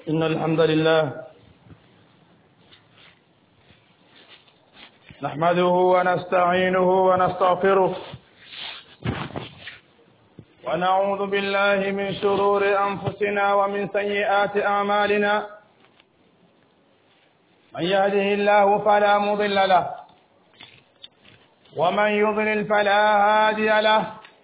إن الحمد لله نحمده ونستعينه ونستغفره ونعوذ بالله من شرور أنفسنا ومن سيئات أعمالنا من يهده الله فلا مضل له ومن يضلل فلا هادي له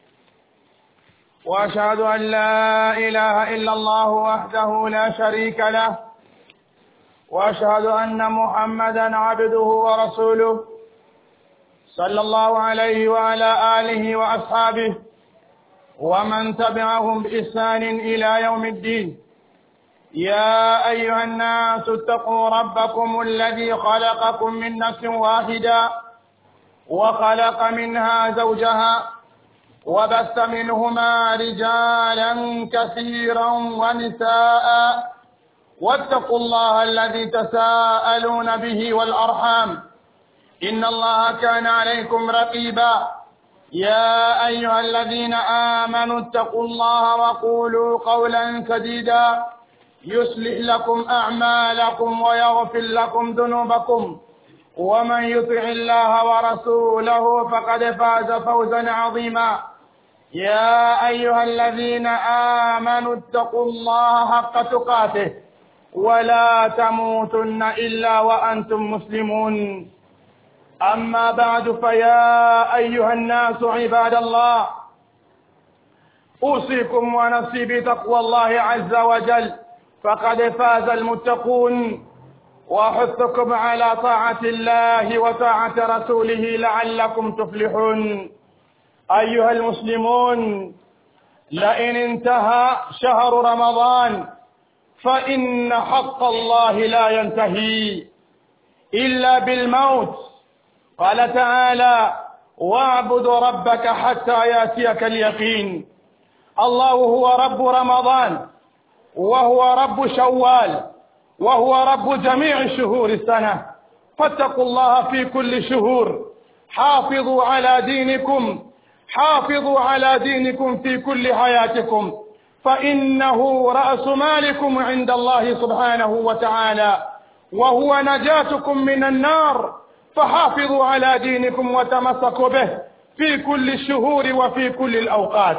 واشهد ان لا اله الا الله وحده لا شريك له واشهد ان محمدا عبده ورسوله صلى الله عليه وعلى اله واصحابه ومن تبعهم باحسان الى يوم الدين يا ايها الناس اتقوا ربكم الذي خلقكم من نفس واحده وخلق منها زوجها وبث منهما رجالا كثيرا ونساء واتقوا الله الذي تساءلون به والارحام ان الله كان عليكم رقيبا يا ايها الذين امنوا اتقوا الله وقولوا قولا سديدا يصلح لكم اعمالكم ويغفر لكم ذنوبكم ومن يطع الله ورسوله فقد فاز فوزا عظيما يا ايها الذين امنوا اتقوا الله حق تقاته ولا تموتن الا وانتم مسلمون اما بعد فيا ايها الناس عباد الله اوصيكم ونفسي بتقوى الله عز وجل فقد فاز المتقون واحثكم على طاعه الله وطاعه رسوله لعلكم تفلحون ايها المسلمون لئن انتهى شهر رمضان فان حق الله لا ينتهي الا بالموت قال تعالى واعبد ربك حتى ياتيك اليقين الله هو رب رمضان وهو رب شوال وهو رب جميع شهور السنه فاتقوا الله في كل شهور حافظوا على دينكم حافظوا على دينكم في كل حياتكم فانه راس مالكم عند الله سبحانه وتعالى وهو نجاتكم من النار فحافظوا على دينكم وتمسكوا به في كل الشهور وفي كل الاوقات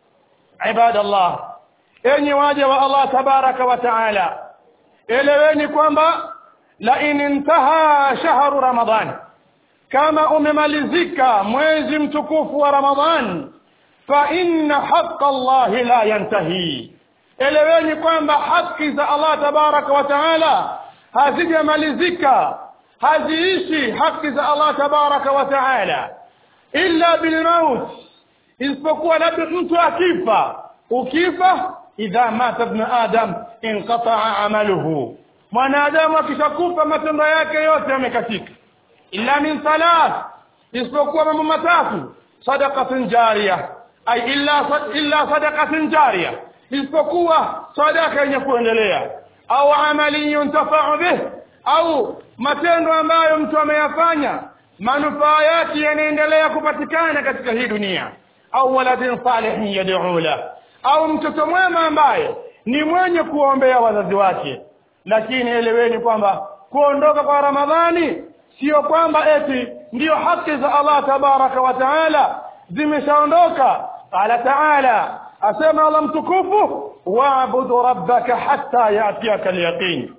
عباد الله enyi waja wa allah tabaraka wa taala eleweni kwamba lain intaha shahru ramadan kama umemalizika mwezi mtukufu wa ramadhan fa inna haqa allahi la yantahi eleweni kwamba haki za allah tabaraka wa taala hazijamalizika haziishi haki za allah tabaraka wa taala illa bilmaut isipokuwa labda mtu akifa ukifa idha mata ibn adam inqataa amaluhu mwanadamu akishakufa matendo yake yote yamekatika illa min thalath isipokuwa mambo matatu sadaqatun jariya ay illa illa sadaqatun jariya isipokuwa sadaka yenye kuendelea au amali yuntafau bih au matendo ambayo mtu ameyafanya manufaa yake yanaendelea kupatikana katika hii dunia au waladin salihin yad'u la au mtoto mwema ambaye ni mwenye kuombea wazazi wake lakini eleweni kwamba kuondoka kwa ramadhani sio kwamba eti ndiyo haki za Allah tabaraka wa taala zimeshaondoka qala taala asema Allah mtukufu waabudu rabbaka hatta yatiyaka alyaqin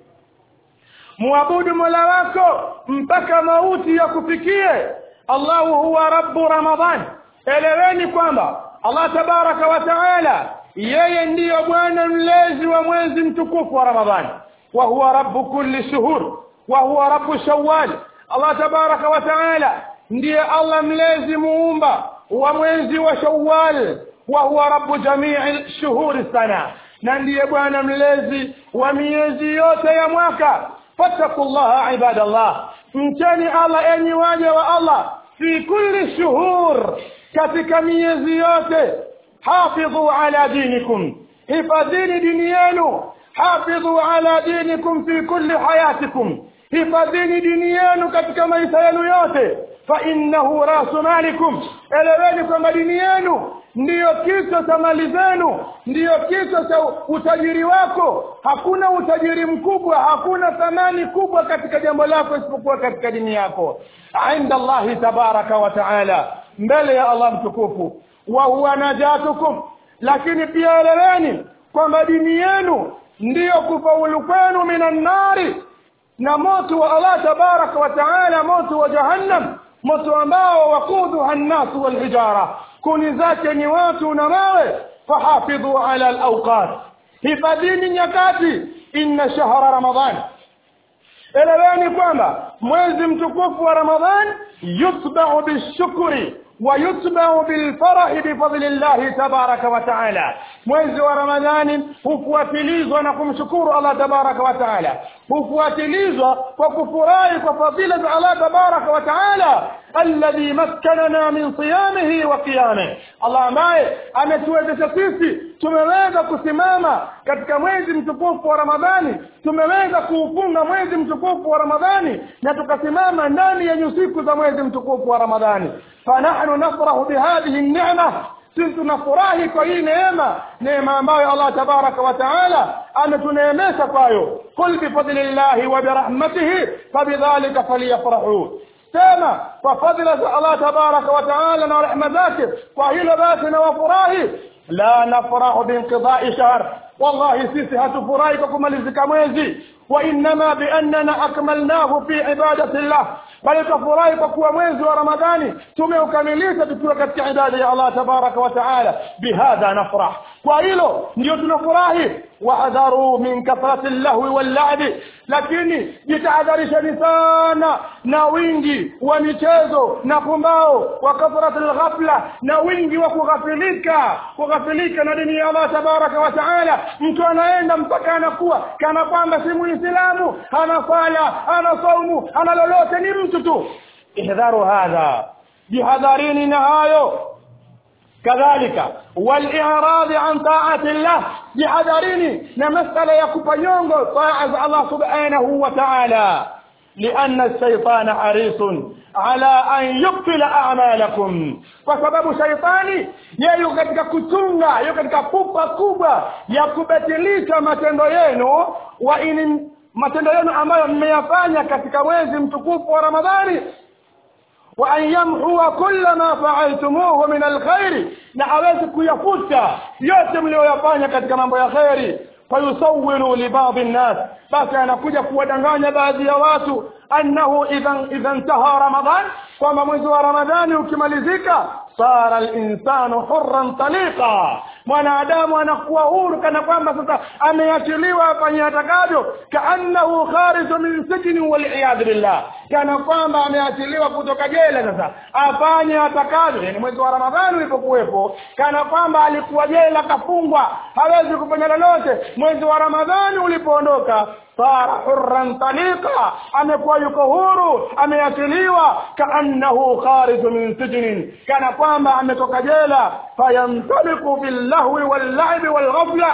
muabudu mola wako mpaka mauti ya kufikie Allahu huwa rabbu ramadhan eleweni kwamba Allah tabaraka wa taala yeye ndiyo bwana mlezi wa mwezi mtukufu wa ramadhani wa huwa rabbu kulli shuhur wa huwa rabbu shawwal Allah tabaraka wa taala ndiye Allah mlezi muumba wa mwezi wa Shawwal wa huwa rabbu jamii shuhuri sana na ndiye bwana mlezi wa miezi yote ya mwaka fattakullaha ibadallah mcheni Allah enyi waja wa Allah fi kulli shuhur katika miezi yote hafidhu ala dinikum hifadhini dini yenu hafidhu ala dinikum fi kulli hayatikum hifadhini dini yenu katika maisha yenu yote fa innahu rasu malikum eleweni kwamba dini yenu ndiyo kichwa cha mali zenu ndiyo kichwa cha utajiri wako hakuna utajiri mkubwa hakuna thamani kubwa katika jambo lako isipokuwa katika dini yako inda allahi tabaraka wa taala mbele ya allah mtukufu wa huwa najatukum lakini pia eleweni kwamba dini yenu ndiyo kufaulu kwenu minan nari na moto wa allah tabaraka wa taala moto wa jahannam moto ambao wakuduha nnasu walhijara kuni zake ni watu na mawe fahafidhu ala alawqat hifadhini nyakati inna shahra ramadan eleweni kwamba mwezi mtukufu wa ramadhan yutbau bishukri ويتبع بالفرح بفضل الله تبارك وتعالى mwezi wa ramadhani hufuatilizwa na kumshukuru allah tabaraka wa taala hufuatilizwa kwa kufurahi kwa fadhila za allah tabaraka wa taala alladhi makkanana min siyamihi wa qiyamih allah ambaye ametuwezesha sisi tumeweza kusimama katika mwezi mtukufu wa ramadhani tumeweza kuufunga mwezi mtukufu wa ramadhani na tukasimama ndani ya nyusiku za mwezi mtukufu wa ramadhani fanahnu nafrahu bihadhihi nnema sisi tunafurahi kwa hii neema neema ambayo allah tabaraka wa taala ametuneemesha kwayo qul bifadlillahi wa birahmatihi fabidhalika falyafrahu sema kwa fadhila za allah tabaraka wa taala na rehma zake kwa hilo basi na wafurahi la nafrahu biinqidai shahr wallahi sisi hatufurahi kwa kumalizika mwezi وإنما بأننا أكملناه في عبادة الله بل تفراhi kwa kuwa mwezi wa ramadhani tumeukamilisha tukiwa katika ibada ya allah tabaraka wa taala bihadha nafrah kwa hilo ndio tunafurahi wahadharu min kathrati llahwi wallabi lakini jitahadharisheni sana na wingi wa michezo na pumbao wa kathrati lghafla na wingi wa kughafilika kughafilika na dini ya allah tabaraka wa taala mtu anaenda mpaka anakuwa kana kwamba si muislamu hana sala hana saumu hana lolote ni mtu tu ihdharu hadha jihadharini na hayo kadhalika wal-i'rad an ta'ati Allah jihadharini na masala ya kupanyongo taa za Allah subhanahu wa ta'ala لأن الشيطان حريص على أن يبطل أعمالكم فسبب شيطاني yeye katika kutunga yuko katika pupa kubwa ya kubatilisha matendo yenu wa in matendo yenu ambayo mmeyafanya katika mwezi mtukufu wa Ramadhani wa an yamhua kulla ma fa'altumuhu min alkhair na awezi kuyafuta yote mlioyafanya katika mambo ya khairi fayusawilu li ba'd an-nas basi anakuja kuwadanganya baadhi ya watu annahu idhan idha intaha ramadan kwamba mwezi wa ramadhani ukimalizika sara al-insanu hurran taliqa mwanadamu anakuwa huru kana kwamba sasa ameachiliwa afanye atakavyo kaannahu khariju min sijni wal billah kana kwamba ameachiliwa kutoka jela sasa afanye atakavyo yani mwezi wa ramadhani ulipokuwepo kana kwamba alikuwa jela kafungwa hawezi kufanya lolote mwezi wa ramadhani ulipoondoka sara hurran taliqa amekuwa yuko huru ameachiliwa kaannahu khariju min sijnin kana kwamba ametoka jela fayamtaliku billahwi wallabi walghafla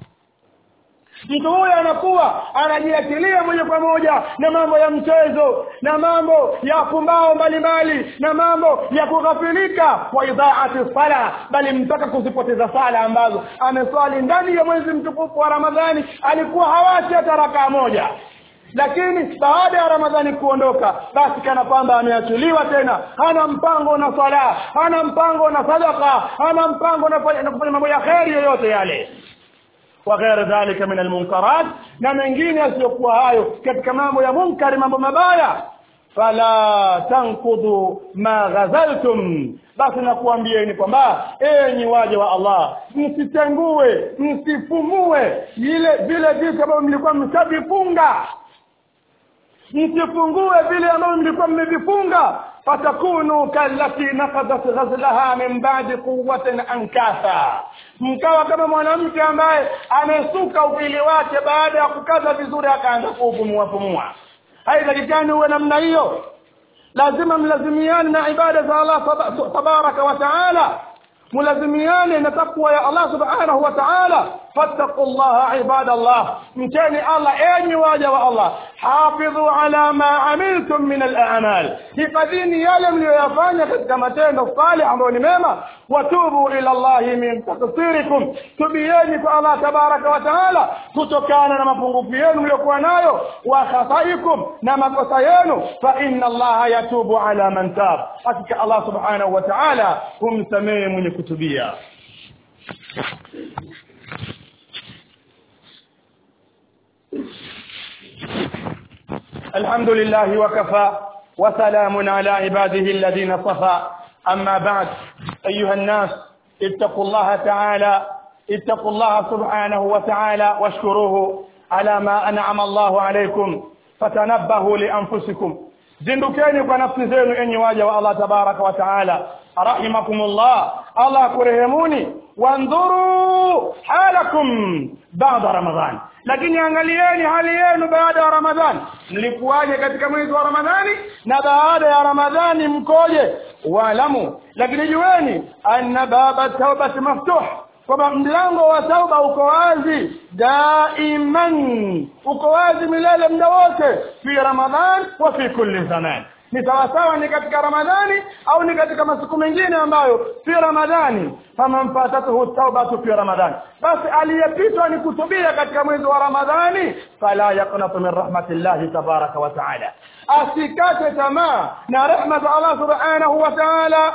mtu huyo anakuwa anajiachilia moja kwa moja na mambo ya mchezo na mambo ya pumbao mbalimbali na mambo ya kughafilika wa idhaati sala bali mpaka kuzipoteza sala ambazo ameswali ndani ya mwezi mtukufu wa ramadhani alikuwa hawachi hata rakaa moja lakini baada ya ramadhani kuondoka basi kana kwamba ameachiliwa tena hana mpango na sala hana mpango na sadaka hana mpango na kufanya mambo ya kheri yoyote yale وغير ذلك من المنكرات na mengine yasiyokuwa hayo katika mambo ya munkari mambo mabaya fala tankudu ma ghazaltum basi nakuambieni kwamba enyi waja wa Allah msitengue msifumue ile vile vitu ambavyo mlikuwa mshavifunga msifungue vile ambavyo mlikuwa mmevifunga fatakunu kallati naqadat ghazlaha min ba'di quwwatin ankatha mkawa kama mwanamke ambaye amesuka upili wake baada ya kukaza vizuri akaanza kuupumua pumua haitakikani uwe namna hiyo lazima mlazimiane na ibada za Allah tabaraka wa taala mulazimiane na takwa ya Allah subhanahu wa ta'ala فاتقوا الله عباد الله مكان الله أين واجه الله حافظوا على ما عملتم من الأعمال hifadhini yale mliyoyafanya katika matendo salih ambayo ni mema watubu ila llahi min taksirikum tubieni kwa allah tabaraka wa taala kutokana na mapungufu yenu mliokuwa nayo wa khataikum na makosa yenu fa inna allaha yatubu ala man tab hakika allah subhanahu wa taala humsamehe mwenye kutubia الحمد لله وكفى وسلام على عباده الذين صفى أما بعد أيها الناس اتقوا الله تعالى اتقوا الله سبحانه وتعالى واشكروه على ما أنعم الله عليكم فتنبهوا لأنفسكم zindukeni kwa nafsi zenu enyi waja wa allah tabaraka wa taala rahimakumullah allah kurehemuni wandhuru halakum bada ramadhan lakini angalieni hali yenu baada ya ramadhani mlikuwaje katika mwezi wa ramadhani na baada ya ramadhani mkoje waalamu lakini jueni anna baba taubati maftuh kwamba mlango wa tauba uko wazi daiman uko wazi milele muda wote fi ramadhan wa fi kulli zaman ni sawasawa ni katika ramadhani au ni katika masiku mengine ambayo fi ramadhani faman fatatuhu taubatu fi ramadhani basi aliyepitwa ni kutubia katika mwezi wa ramadhani fala yaqnatu min rahmatillahi tabaraka wa taala asikate tamaa na rehma za allah subhanahu wa taala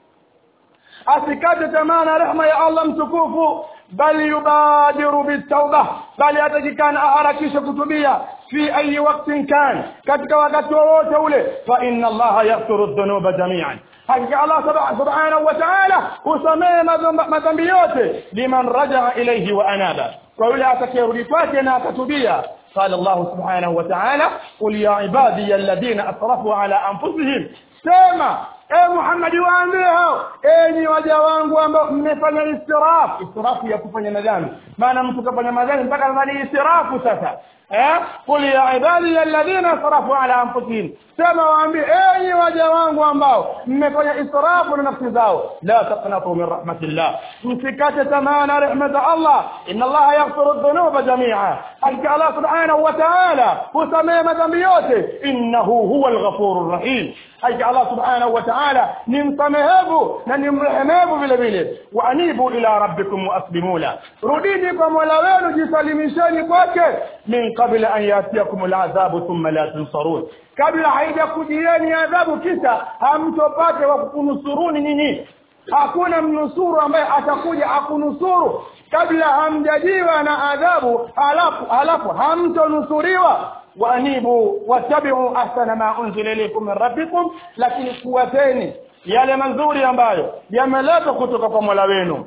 asikate tamaa na rehma ya Allah mtukufu bal yubadiru bitauba bali atakikana aharakishe kutubia fi ayi waktin kan katika wakati wowote ule fa inna allaha yaghfiru dhunuba jamian hakika allah subhanahu wa taala husamehe madhambi yote liman rajaa ilaihi wa anaba kwa yule atakayerudi kwake na akatubia قال الله سبحانه وتعالى قل يا عبادي الذين اسرفوا على انفسهم sema e Muhammad waambie hao enyi waja wangu ambao mmefanya istirafu istirafu ya kufanya madhambi maana mtu kafanya madhambi mpaka anafanya istirafu sasa eh qul ya ibadi alladhina asrafu ala anfusihim sema waambie enyi waja wangu ambao mmefanya israfu na nafsi zao la taqnatu min rahmatillah msikate tamaa na rehma za Allah inna Allah yaghfiru dhunuba jami'a hakika Allah subhanahu wa ta'ala husamehe madhambi yote innahu huwa al-ghafurur rahim hakika Allah subhanahu wa ta'ala ni msamehevu na ni mrehemevu vile vile wa anibu ila rabbikum waslimu la rudini kwa Mola wenu jisalimisheni kwake min qabla an yatiyakum al'adhabu thumma la tunsarun kabla haijakujieni adhabu kisha hamtopate wa kukunusuruni nyinyi hakuna mnusuru ambaye atakuja akunusuru kabla hamjajiwa na adhabu halafu halafu hamtonusuriwa waanibu wattabi'u ahsana ma unzila ilaykum min rabbikum lakini kuwateni yale mazuri ambayo yameletwa kutoka kwa Mola wenu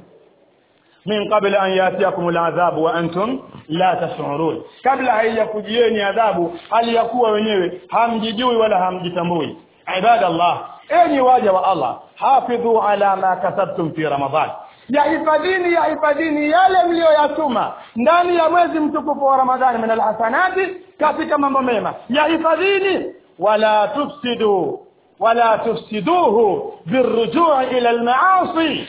min qabla an yatiakum al'adhabu wa antum la tash'urun kabla haijakujieni adhabu hali ya kuwa wenyewe hamjijui wala hamjitambui ibadallah enyi waja wa Allah hafidhu ala ma kasabtum fi ramadhan yahifadhini yahifadhini yale mliyoyatuma ndani ya mwezi mtukufu wa ramadhani min alhasanati katika mambo mema yahifadhini wala tufsidu wala tufsiduhu birrujui ila almaasi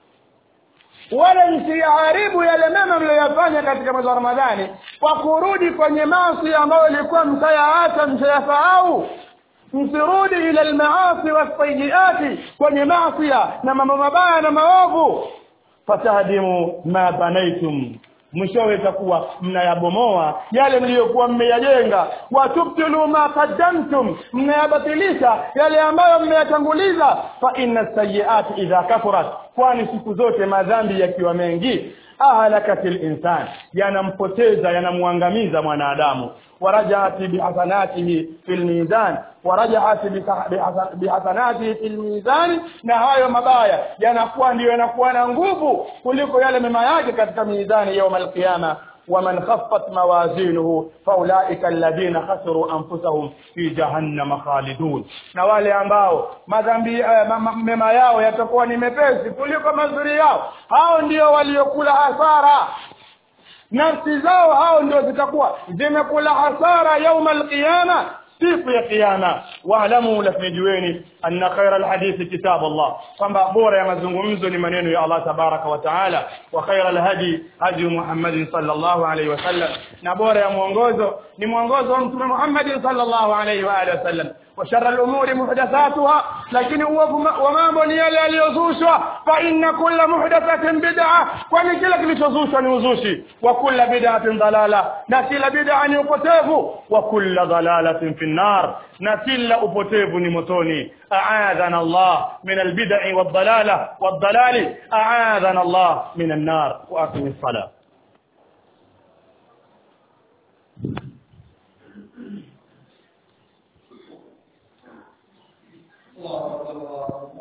wala msiyaharibu yale mema mliyoyafanya katika mwezi wa ramadhani kwa kurudi kwenye maasi ambayo ilikuwa mtayaacha mtayasahau msirudi ila almaasi wasayiati kwenye maasia na mambo mabaya na maovu fatahdimu ma banaitum mwishowe itakuwa mnayabomoa yale mliyokuwa mmeyajenga watubtilu ma qaddamtum mnayabatilisha yale ambayo mmeyatanguliza fa inna sayiati idha kafurat kwani siku zote madhambi yakiwa mengi ahlakatil insan yanampoteza yanamwangamiza mwanadamu ورجعت بحسناته في الميزان ورجعت بحسناته في الميزان na hayo mabaya yanakuwa ndio yanakuwa na nguvu kuliko yale mema yake katika mizani يوم القيامه ومن خفت موازينه فاولئك الذين خسروا انفسهم في جهنم خالدون na wale ambao madhambi mema yao yatakuwa ni mepesi kuliko mazuri yao hao ndio waliokula hasara nafsi zao hao ndio zitakuwa zimekula hasara yauma alqiyama siku ya kiyama waalamu lakinijueni anna khaira alhadithi kitab Allah kwamba bora ya mazungumzo ni maneno ya Allah tabaraka wa taala wa khaira alhadi hadi Muhammad sallallahu alayhi wasallam na bora ya mwongozo ni mwongozo wa mtume Muhammad sallallahu alayhi wa alihi wasallam وشر الأمور محدثاتها لكن وما بني يليزوشوا فإن كل محدثة بدعة ومن كل كليزوشوا نوزوشي وكل بدعة ضلالة نكل بدعة يقتيف وكل ضلالة في النار نكل أبتيف نمتوني أعاذنا الله من البدع والضلالة والضلال أعاذنا الله من النار وأقم الصلاة الله أكبر الله أكبر